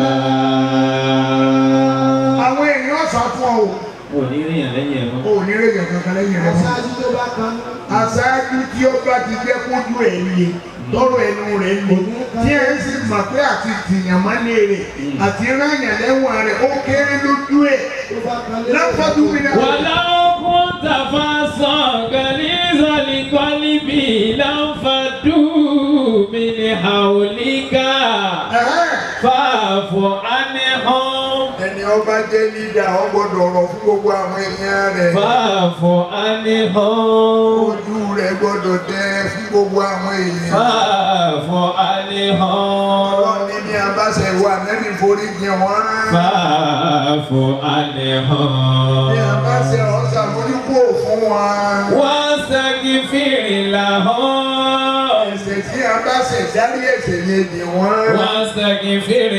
àwọn èèyàn sá fún ọ oníríyàn lẹ́yìn ẹ̀rọ. o ò ní rèé kankan lẹ́yìn rẹ mọ́. aṣáájú tó bá kan aṣáájú tí ó bá ti jẹ́ kójú ẹ̀ le tọrọ ẹnu rẹ̀ le tí ẹ̀ ń sì mọ̀ pé àti tìyàn mọ́lé rẹ̀ àti ráyàn lẹ́wọ̀n rẹ̀ ó kéré lójú ẹ̀ tó bá kan lé lápapọ̀ mi náà. ولو كنت فظا غليظ القلب لانفضوا من حولك Ẹ̀hẹ́n. فاعف عنهم ẹni ọba jẹ́ lídà ọ gbọ́dọ̀ rọ̀ fún gbogbo àwọn èèyàn rẹ̀. فاعف عنهم ojú rẹ̀ gbọ́dọ̀ tẹ fún gbogbo àwọn èèyàn. فاعف عنهم ọlọ́ni ní abáṣẹ ìwà nẹ́bí forí jẹ wọ́n. فاعف ní عنهم abáṣẹ ọ̀sà forí kú fún wọn. واستغفر لهم ẹ̀ṣẹ̀ tí abáṣẹ dárí ẹ̀ṣẹ̀ yẹn dì wọ́n. واستغفر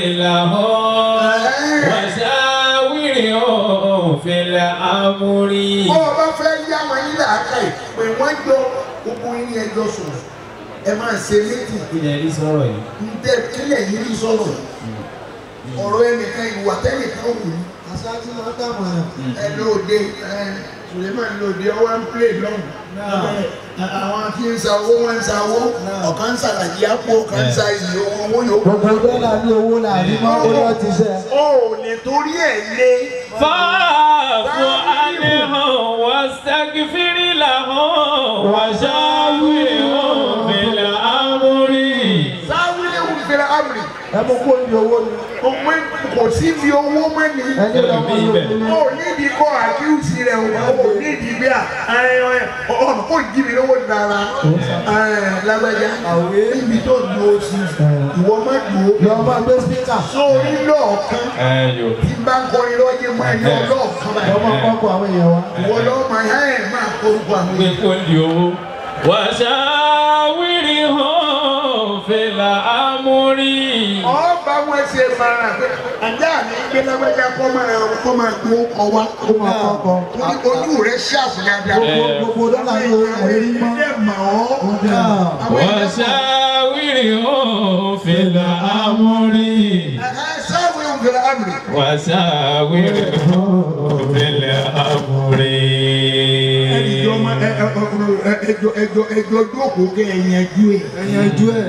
لهم وشاورهم في الأمر bó o bá fẹ́ yá wọn yín làákà yìí pé wọ́n jọ gbogbo yín ẹjọ́ sùn ẹ máa ṣe méjì ilẹ̀ rí sọ̀rọ̀ yìí. ǹdẹ kílẹ̀ yìí rí sọ̀rọ̀ ọ̀rọ̀ ẹnìkan ìwà tẹ́nìkan wù ú. aṣáájú máa ń tàmọ̀ràn. ẹ lóde ẹ Suleiman lóde ọwọ́ ń pè lọ́hùn. àwọn tí ń sa owó wọn ń sa owó ọ̀kan ń ṣàlàyé àpò ọ̀kan ń sa iyì owó yòókù. gbogbo dọ́là ní owó làbí máa ń lọ ti sẹ́. o ò lè torí ẹ̀ lé. فاعف عنهم واستغفر لهم وشاورهم في الأمر sáwìlì ń fẹ́rẹ̀ amri ẹ mú kó ní owó ni Òwe kò sí fi owó mẹ́ni. ẹni lọ́mọ Ẹlòmíì ló ní. Ó nídìí kọ́ àkíyèsí rẹ̀ o, ó nídìí bí a ọ̀nà kò jí mi lówó dára lágbájá. Níbi tó dúró sí, ìwọ má dúró. lọ́mọ gbé spíkà Sórí lọ́ọ̀kan ẹyọ tí bá ń kọrin lọ́jọ́ máa yọ lọ́ọ̀kan báyìí. lọ́mọ kọ́kọ́ àwọn èèyàn wa. Ìwọ lọ́ọ́ máa yá ẹ̀ máa korúkọ àwọn pé èèyàn. kó di owó. wàṣàwìrì hàn fìlà amúrí. Ọba wọn ṣe mara pé àjá mi gbé lágbájá kọ́ máa kọ́ máa gbó kọ wá. ó máa kọ́kọ́. Torí ojú rẹ̀ ṣàfù dáadáa. gbogbo gbogbo dọ́là ní owó ẹ̀rí mọ́. Ilé mọ̀ ọ́. ọ̀dà Àwọn èèyàn mọ̀. wàṣàwìrì hàn fìlà amúrí. Sáwé ń fẹ́ra àmì. wàṣàwìrì hàn fìlà amúrí. Ẹjọ́ ma ẹ ẹ ẹ ẹjọ́ ẹjọ́ ẹjọ́ jókòó kẹ́ ẹ yanjú ẹ̀. ẹ̀yàn ojú ẹ̀.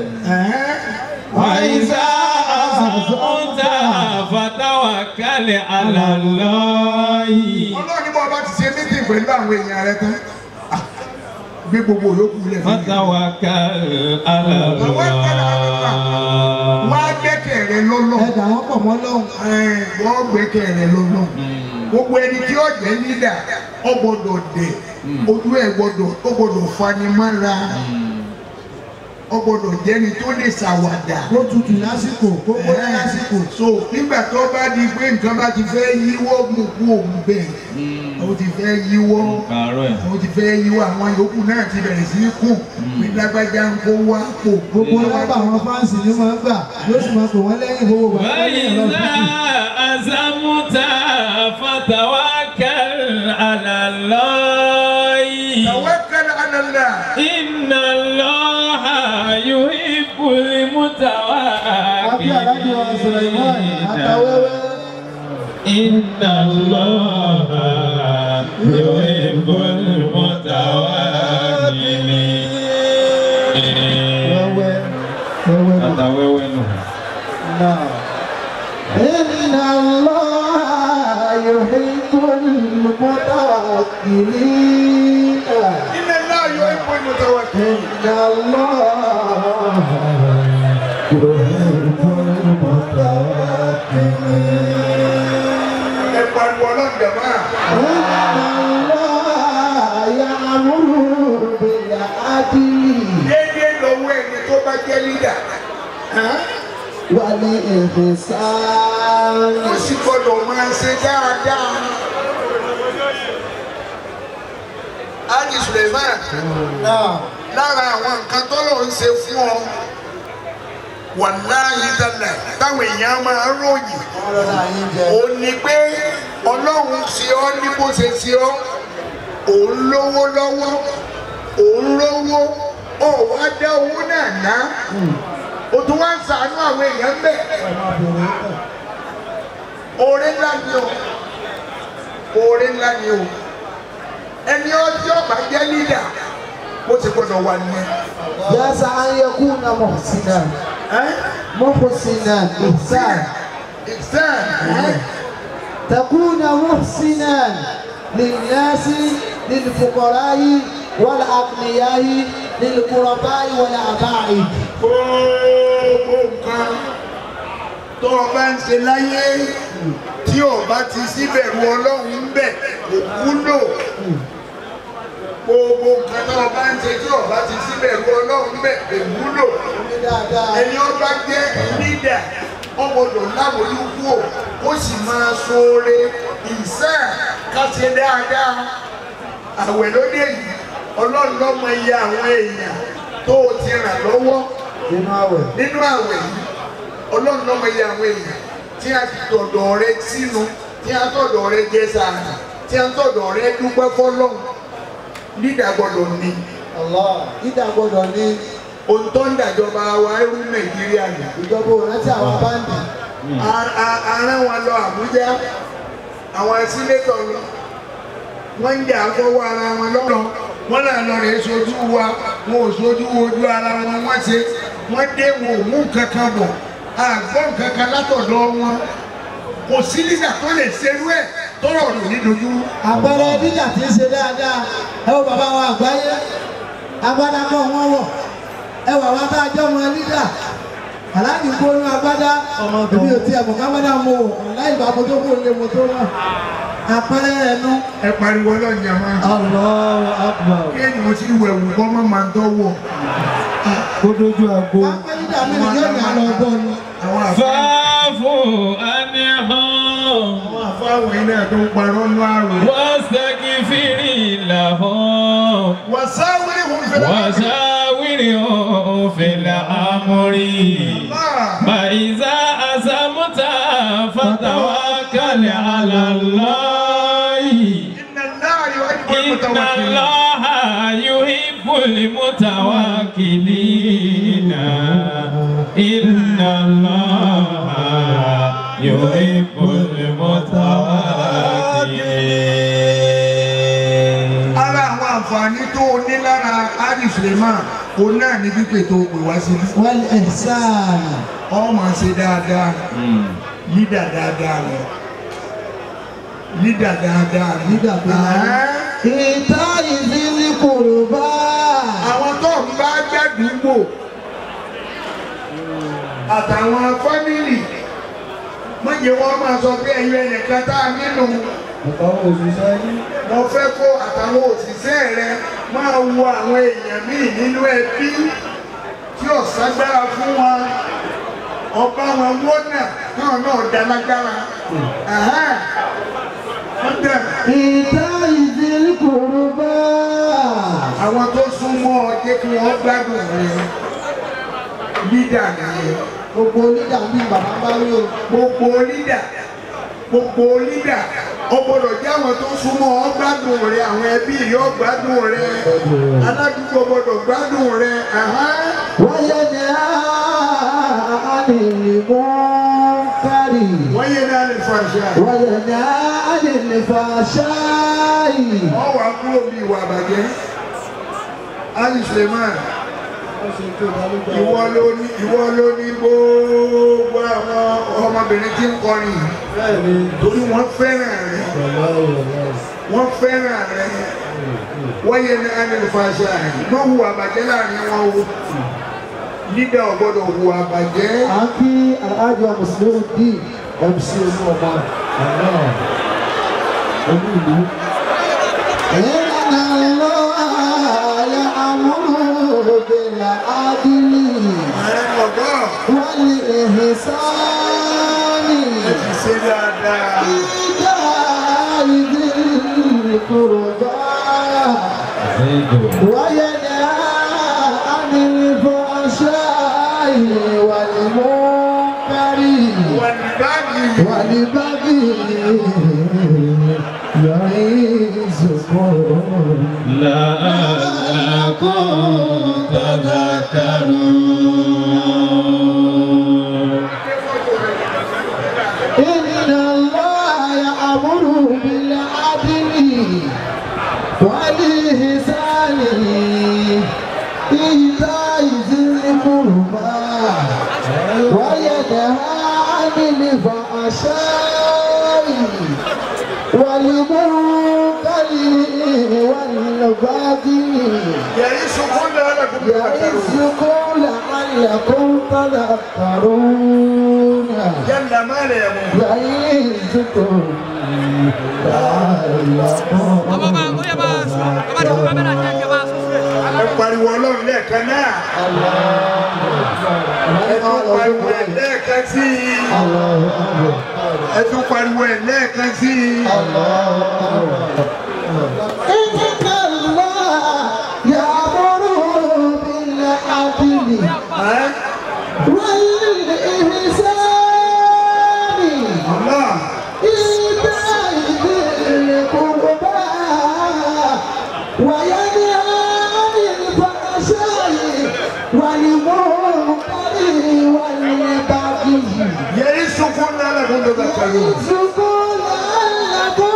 وإذا أزمت فتوكل على الله Ọlọ́run ní bọ́ bá ti ṣe mítìn pẹ̀lú àwọn èèyàn rẹ tán. ah, Gbé gbogbo yòókù lẹ̀ fún mi. فتوكل على الله Wá gbẹ́kẹ̀ rẹ lọ́lọ́. ẹ̀dà wọn pọ̀ mọ́ lọ́hùn. Wọ́n gbẹ́kẹ̀ rẹ lọ́lọ́. Gbogbo ẹni tí ó jẹ́ lídà, ó gbọ́dọ̀ dẹ̀. Ojú ẹ̀ gbọ́dọ̀ ó gbọ́dọ̀ fanimára. Ó gbọ́dọ̀ jẹ́ni tó lè ṣàwàdà. kó tutù lásìkò kó gbóná lásìkò. so nígbà tó bá di pé nǹkan bá ti fẹ́ yíwọ́ mú kú òun bẹ́ẹ̀ ó ti fẹ́ yíwọ́ Kàárọ̀ ẹ̀. ó ti fẹ́ yíwọ́ àwọn yòókù náà ti bẹ̀rẹ̀ sí í kùn pé lágbájá ń kó wá pò gbogbo nọ́mbà àwọn fáǹsì ni wọ́n gbà yóò sì máa pè wọ́n lẹ́yìn gbogbo gbà. وإذا أزمت فتوكل على الله tawakkal ala Allah إن الله يحب àbí aláàjì wa Sulaiman àtàwẹ́wẹ́. المتوكلين إن الله يحب المتوكلين wẹ́wẹ́ wẹ́wẹ́ náà. Àtàwẹ́wẹ́ nù. náà. إن الله يحب المتوكلين inna Allah yuhibbul mutawakkilin إن الله يحب المتوكلين ẹ pariwo ọlọ́run jàmá إن الله يأمر بالعدل déédéé lọ́wọ́ ẹni tó bá jẹ́ lídà والإحسان ó sì gbọ́dọ̀ máa ṣe dáadáa. Ájì Suleiman náà. lára àwọn nǹkan tọ́lọ̀ ń ṣe fún ọ wàláhì tálà táwọn èèyàn máa ń ròyìn ọlọ́dà yín jẹ. ó ní pé ọlọ́run ṣe ọ́ ní bó ṣe ṣe ọ́ òun lówó lọ́wọ́ òun lówó ó wá dá owó náà ná o tún wá ń ṣàánú àwọn èèyàn bẹ́ẹ̀ oore ńlá ni o oore ńlá ni o ẹni ọjọ́ bá jẹ́ lídà bó ti gbọ́dọ̀ wà nìyẹn. يسعى أن يكون محسنا محسنا إحسان Ìsán تكون محسنا للناس للفقراء والأغنياء للقرباء والأباعد gbogbo nǹkan tó o bá ń ṣe láyé tí o bá ti síbẹ̀rù ọlọ́run ń bẹ̀ kò wúlò gbogbo nǹkan tó o bá ń ṣe tí o bá ti síbẹ̀rù ọlọ́run ń bẹ̀ kò wúlò ẹni ó bá jẹ́ lídà ó gbọ́dọ̀ láwòlúkú o ó sì máa ṣoore ìsán ká ṣe dáadáa àwẹ̀ lóde yìí ọlọ́run lọ́mọ iye àwọn èèyàn tó o ti ràn lọ́wọ́ nínú àwẹ̀ nínú àwẹ̀ yìí ọlọ́run lọ́mọ iye àwọn èèyàn tí a ti tọ̀dọ̀ rẹ sínú tí a tọ̀dọ̀ rẹ jẹ sàárà tí a tọ̀dọ̀ rẹ dúpẹ́ fọlọ́run nídà gbọ́dọ̀ ní Allah ìdá gbọ́dọ̀ ní ohun tó ń dàjọba wa ẹrú nàìjíríà nì. ìjọba òrántí àwọn báńdì arán wọn lọ àbújá àwọn sínétọ̀ ni wọ́n ń jà fọwọ́ ara wọn lọ́rọ̀ wọ́n là lọ rẹ̀ sojú wa wọn ò sojú ojú ara wọn wọ́n ṣe wọ́n dé wọn ò mú kankan bọ̀ àgbọ̀n kankan látọ̀dọ̀ wọn kò sí nígbà tó lè ṣerú ẹ̀ tọrọ rò ní dojú. àpẹẹrẹ dídà tí ń ṣe dáadáa ẹ wo bàbá wa àgbáyé abádámọ wọn wọ ẹ wà wá bá a jọ wọn lídà aláàjì kó ní agbádá èmi ò tiẹ̀ mọ̀ kágbádá mo wò láì bá mo tó kó lé mo tó wà àpẹẹrẹ rẹ̀ nu. ẹ pariwo ọlọ́run yẹn máa. Allahu Akbar. kéèyàn ti wẹ̀wù kọ́ mọ́ máa ń tọ́wọ́. Kó dójú àgbo. pápẹ́ nígbà mi ni yóò ní àlọ́ ọgbọ́n ni. àwọn àfa fa'fu anhum àwọn àfa àwọn iná tó ń parọ́ nú àrùn. wastaghfir lahum wàsáwìrì hùn fẹ́lẹ́. وشاورهم في الأمر فإذا أزمت فتوكل على الله iná náà yóò ẹni إن kọ́ الله يحب المتوكلين إن الله يحب المتوكلين ara àwọn àǹfààní tó o ní lára ari suleman o náà ní pípé tó o pè wá sí. wal ihsan. ọ máa ṣe dáadáa lídà dáadáa ni lídà dáadáa ni. nígbà tó náà. ìta ìdílé kòròbá. àwọn tó ń bá gbàdúgbò àtàwọn fámìlì mọ̀jẹ̀ wọn máa sọ pé ẹ̀yin ẹnìkan tá a nínú Àtàwọn òṣìṣẹ́ yín. mo fẹ́ kó àtàwọn òṣìṣẹ́ rẹ máa wo àwọn èèyàn míì nínú ẹbí tí ò ságbára fún wọn ọba wọn wọ́nà náà náà dá lágbára. Ẹ̀hẹ́n. Wọ́n dẹ̀ ìta ìdílé kòròbá. àwọn tó súnmọ́ ọ jẹ́ kí wọ́n gbádùn rẹ lídà nìyẹn. gbogbo onídà ń bí bàbá bá rí o. gbogbo lídà gbogbo lídà ó gbọ́dọ̀ jẹ́ àwọn tó súnmọ́ ọ gbádùn rẹ àwọn ẹbí rẹ ó gbádùn rẹ aládùúgbò gbọ́dọ̀ gbádùn rẹ ẹ̀hẹ́n. wáyé ni a lè mú kárì. wọ́n yé náà lè fa àṣà wáyé ni a lè lè fa ṣáàyì. wọ́n wà kúrò bí ìwà àbàjẹ́ ali suleiman ìwọ ló ní ìwọ ló ní gbogbo àwọn ọmọbìnrin tí ń kọrin yìí Bẹ́ẹ̀ni. torí wọ́n fẹ́ràn rẹ wọ́n fẹ́ràn rẹ wọ́n yẹ ní anilfàṣà wọ́n hu àbàjẹ́ láàrin wọn o lídà ò gbọ́dọ̀ hu àbàjẹ́ à ń kí aláàjọ mùsùlùmí dì mc olú ọmọ ọmọ olú ìlú. ìlànà ló àyà àmúlò bẹ̀rẹ̀ àdìrí ààrẹ ọgọ́ wọ́n ní èhìn sáánì. ti ṣe dáadáa ìjà ìdí kúròbá. وينهى عن الفحشاء والمنكر wọ́n ní báàgì والبغي يعظكم لعلكم تذكرون إن الله يأمر بالعدل والإحسان إيتاء ذي القربى وينهى عن الفحشاء والمنكر والبغي yẹ̀rí sunkún lọ́lọ́kùn bí wọ́n يعظكم لعلكم تذكرون yẹ́nà mẹ́rẹ̀ ẹ̀mú يعظكم ẹ pariwo ọlọ́run lẹ́ẹ̀kan náà ẹ tún pariwo ẹ̀ lẹ́ẹ̀kan sí i ẹ tún pariwo ẹ̀ lẹ́ẹ̀kan sí i. إن الله يأمر بالعدل Ẹ́ والإحسان Allah إيتاء ذي القربى وينهى عن الفحشاء والمنكر والبغي yẹ̀rí sunkún lọ́lọ́kùn bí wọ́n kàlù. يعظكم لعلكم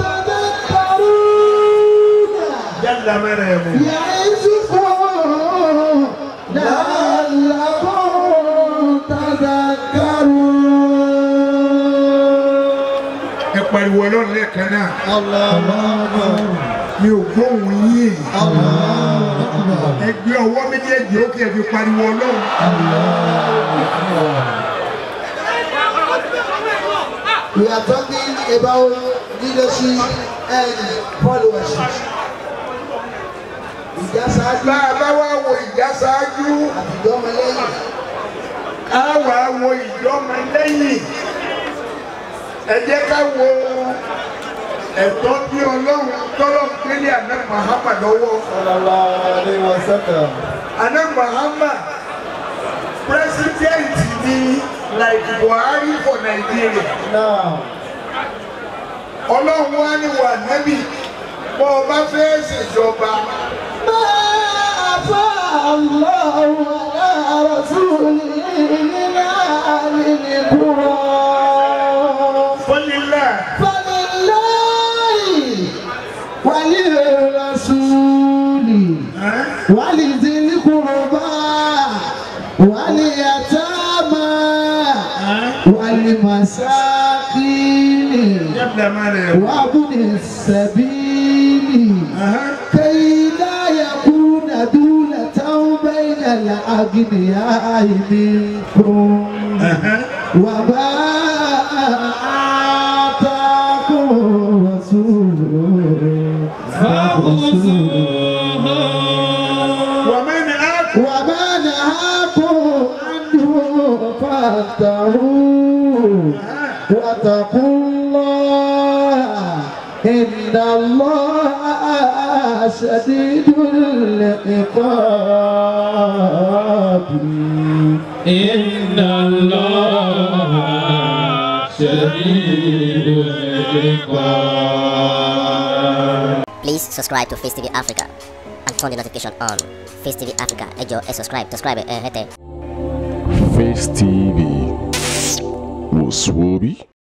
تذكرون yẹ́nà mẹ́rẹ̀ ẹ̀mú. يعظكم لعلكم تذكرون ẹ pariwo ọlọ́run lẹ́ẹ̀kan náà mi ò gbóhùn yín ẹ ẹ gbé ọwọ́ méjèèjì ó kí ẹ fi pariwo ọlọ́run. We are talking about leadership and followership. Ìjà ṣáájú bá a bá wá wo ìjà ṣáájú àtijọ́ ọmọlẹ́yìn. á wà á wo ìjọmọ lẹ́yìn ẹ jẹ́ ká wo ẹ̀tọ́ bí ọlọ́run tọ́lọ́ pélé àná mahama lọ́wọ́ àná mahama president ni like Buhari for Nigeria ọlọ́run wá ní wà nábì bọ́ ọ bá fẹ́ ṣèjọba الله على رسوله من أهل القرى fọ́nilá فلله وللرسول ولذي القربى واليتامى والمساكين yàtọ̀ máa rẹ̀ وابن السبيل كي لا يكون دولة بين الأغنياء منكم وما آتاكم رسول wàmẹ́ ni á وما نهاكم عنه فانتهوا واتقوا الله إن الله شديد العقاب إن الله شديد العقاب Please subscribe to Face TV Africa and turn the notification on. Face TV Africa, ẹ jọ̀ọ́ ẹ subscribe, subscribe ẹ hẹ́tẹ̀. Face TV. Was Swoby?